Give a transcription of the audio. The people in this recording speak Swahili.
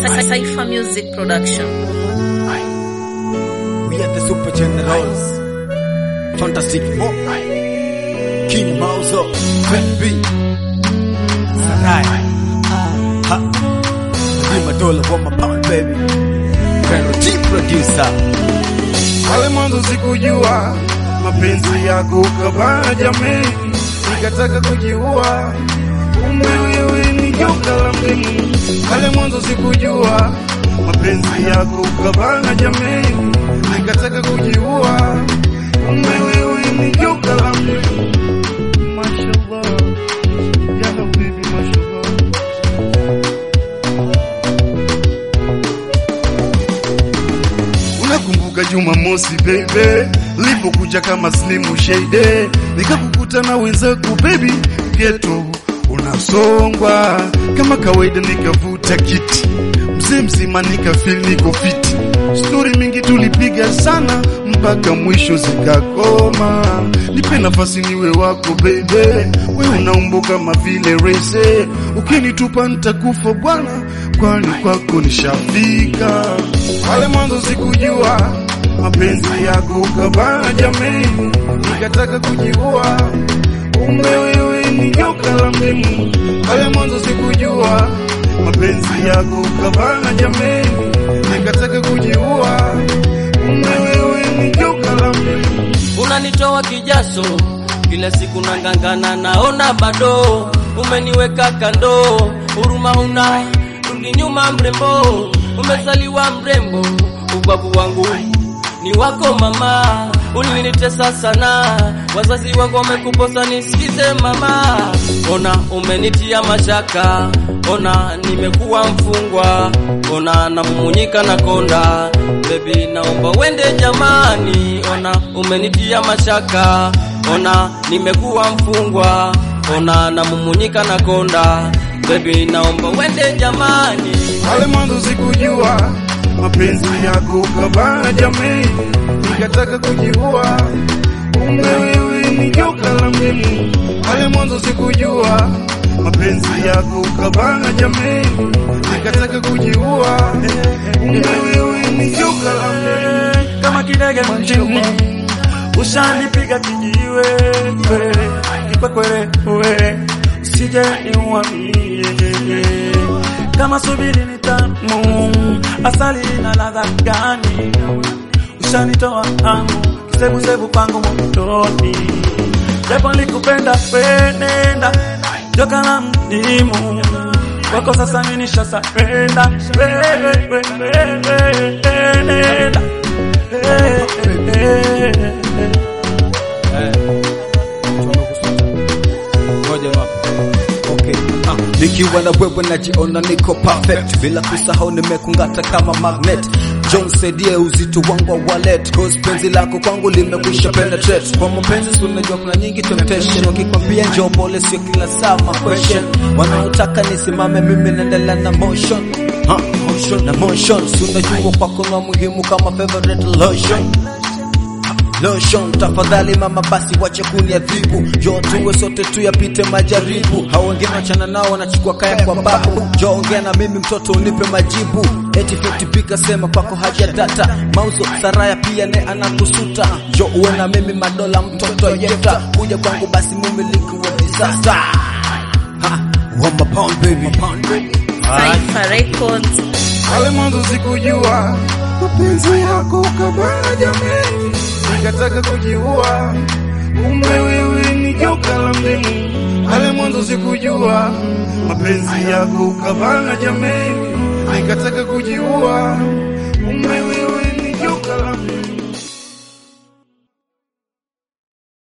Cypher Music Production. We are the super generals. Fantastic Mo. King Mauzo. Fat B. Sarai. Ha. Give my dollar for my pound baby. Colonel T producer. Pale mwanzo sikujua mapenzi yako ukabana jamii, nikataka kujiua, kumbe wewe ni joka la mdimu. Pale mwanzo sikujua mapenzi yako ukabana jamii, nikataka kujiua, kumbe wewe ni joka la mdimu. Mashallah, ya habibi, mashallah. Unakumbuka Jumamosi baby, lipokuja kama slimu shade, nikakukuta na wenzako baby, geto unasongwa kama kawaida, nikavuta kiti mzee mzima, nikafeel niko fiti. Stori mingi tulipiga sana mpaka mwisho zikakoma. Nipe nafasi niwe wako baby, we unaumbo kama vile rese, ukinitupa nitakufa bwana, kwani kwako nishafika. Pale mwanzo sikujua mapenzi yako ukabana jamii, nikataka kujiua, kumbe wewe ni joka la mdimu. Pale mwanzo sikujua mapenzi yako ukabana jamii, nikataka kujiua, kumbe wewe ni joka la mdimu. unanitoa kijaso kila siku nangangana, naona bado umeniweka kando, huruma una rudi nyuma, mrembo umezaliwa mrembo, ubabu wangu ni wako mama, ulinitesa sana, wazazi wangu wamekuposa, nisikize mama, ona umenitia mashaka, ona nimekuwa mfungwa, ona namumunyika na konda, baby naomba wende jamani, ona umenitia mashaka, ona nimekuwa mfungwa, ona namumunyika na konda, baby naomba wende jamani. Pale mwanzo sikujua mapenzi yako ukabana jamii, nikataka kujiua, kumbe wewe ni joka la mdimu. Pale mwanzo sikujua mapenzi yako ukabana jamii, nikataka kujiua, kumbe wewe ni joka la mdimu. kama kidege mjini, ushanipiga kijiwe we, kikwekwere we, usije niuamie kama subiri ni tamu, asali na ladha gani? Ushanitoa hamu, kisebusebu kwangu motoni, japo nilikupenda wenenda joka la mdimu kwako sasa mimi nishasarenda wewe wewe nenda Ngoja wapi? Okay. Ah, nikiwa na wewe najiona niko perfect bila kusahau nimekungata kama magnet John saidie uzito wangu wa wallet cause penzi lako kwangu limekwisha penetrate kwa mapenzi si unajua kuna nyingi temptation wakikwambia njoo pole sio kila saa ma question wanaotaka nisimame mimi naendelea na motion ha motion na motion si unajua kwako na muhimu kama favorite lotion Lotion tafadhali mama, basi wache kuniadhibu, njoo tuwe sote tuyapite majaribu. Hao wengine wachana nao, wanachukua kaya kwa babu. Njoo ongea na mimi mtoto, unipe majibu. Eti fiti pika sema kwako haja data mauzo saraya pia ne anakusuta. Njoo uwe na mimi madola, mtoto yeta kuja kwangu, basi mumiliki wa disaster. Ha, one my pound baby, pound baby. Cypher Records. Pale mwanzo sikujua mapenzi yako ukabana jamii, nikataka kujiua, kumbe wewe ni joka la mdimu. Pale mwanzo sikujua mapenzi yako ukabana jamii, nikataka kujiua,